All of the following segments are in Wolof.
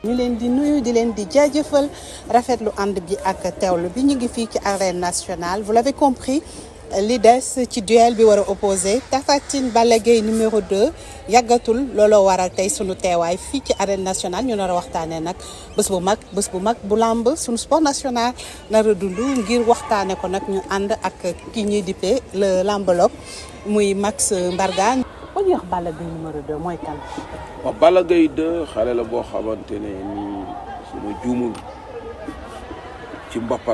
ñu leen di nuyu di leen di jaajëfal rafetlu ànd bi ak teewlu bi ñu ngi fii ci arène nationale vous l'avez compris li des ci duel bi war a opposé Tapha Tine Balla Gaye numéro 2 yàggatul looloo waral tey sunu teewaay fii ci arène nationale ñu nar a waxtaanee nag bés bu mag bés bu mag bu làmb sunu sport national nar a dund ngir waxtaanee ko nag ñu ànd ak ki ñuy dippee le lambologue muy Max Mbargane. ba ñuy wax Balla Gaye numéro 2 mooy kan. waaw Balla Gaye 2 xale la boo xamante ne nii suma juumul ci mbappat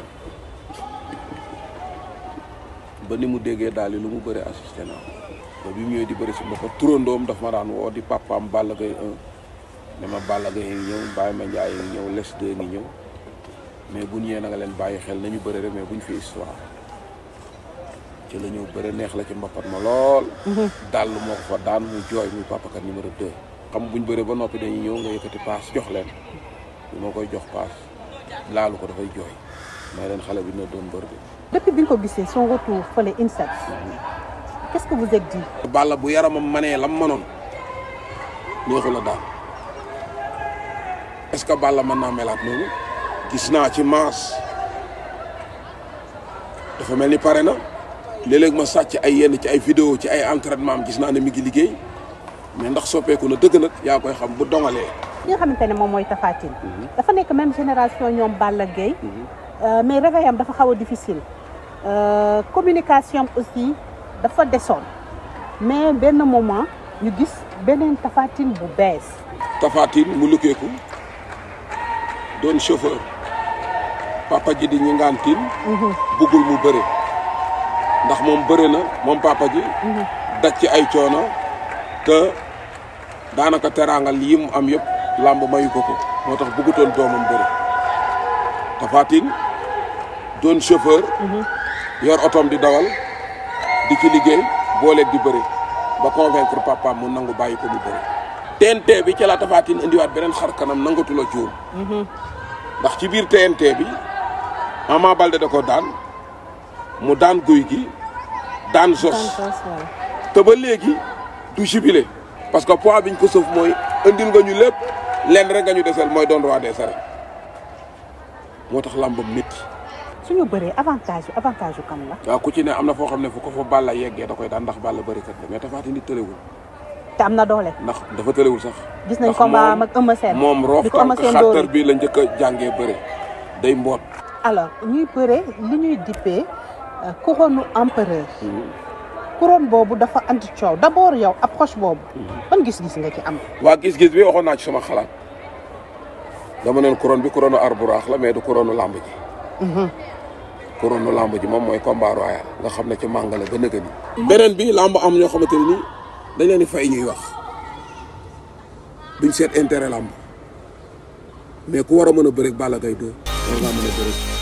ba ni mu déggee daal lu mu bëri assisté naa ba bi mu ñëwee di bëri si mbappat turandoom daf ma daan woo di papaam Balla Gaye 1 ne ma Balla Gaye ngi ñëw Baye Mandiaye ngi ñëw les 2 ngi ñëw mais bu ñëwee na nga leen bàyyi xel nañu bëri rek mais buñ fi histoire ci la ñëw bëri neex la ci mbappat ma lool. dal moo ko fa daan mu jooy muy papakat numéro 2. xam buñ bëree ba noppi dañuy ñëw nga yëkkati paas jox leen bi ma koy jox paas laalu ko dafay jooy may leen xale bi na doon bër bi. depuis bi nga ko gisee son retour fële INSEP. qu'est-ce que vous êtes dit. Balla bu yaramam manee lam manoon neexu la daal est-ce que Balla mën naa melaat noonu gis naa ci maas dafa mel ni pare na léeg-léeg ma sàcc ay yenn ci ay vidéo ci ay entraînement am gis naa ne mi ngi liggéey mais ndax soppeeku na dëgg nag yaa koy xam bu dongalee. ki nga xamante ne moom mooy Tapha Tine. dafa nekk même génération ñoom Balla Gaye. mais réveil am dafa xaw a difficile. communication aussi dafa desoon mais benn moment ñu gis beneen Tapha Tine bu bees. Tapha Tine mu lukkeeku doon chauffeur papa ji di ñi ngaan tiin buggul mu bëre ndax moom bëre na moom papa ji daj ci ay coono te daanaka teraangal yi mu am yëpp làmb mayu ko ko moo tax bëggutoon doomam bëre Tapha Tine doon chauffeur yor otoom di dawal di ci liggéey booleeg di bëre ba convaincre papaam mu nangu bàyyi ko mu bëre TNT bi ca la Tapha Tine indiwaat beneen xar kanam nangatu la juum ndax ci biir TNT bi Ama Baldé da ko daan mu daan guy gi daan sos te ba léegi du jubilé parce que poids biñ ko sëf mooy indil nga ñu lépp lenn rek nga ñu desel mooy doon roi des arènes moo tax làmbam métti suñu bëree avantage avantage yu kan la. waaw ku ci ne am na foo xam ne fu ko fa Balla yeggee da koy daan ndax Balla bëri kat la mais Tapha Tine tëlewul te am na doole. ndax dafa tëlewul sax. gis nañ combat am ak Eumeu Sène. moom roof bi ko Eumeu tànk Sène dóoree. xattar bi la njëkk a jàngee bëre day mboot. alors ñuy bëree li ñuy dippee couronne empereur. couronne boobu dafa andi coow d'abord yow approche boobu. ban gis-gis nga ci am. waa gis-gis bi waxoon naa ci sama xalaat dama neen couronne bi couronne arburaax la mais du couronne lamb ji. couronne lamb ji moom mooy combat royal nga xam ne ci màngale ba nëgë ni. beneen bi lamb am ñoo xamante ne nii dañ leen di fay ñuy wax duñ seet intérêt lamb mais ku war a mën a bëreeg Balla Gaye 2 war ngaa mën a bëreeg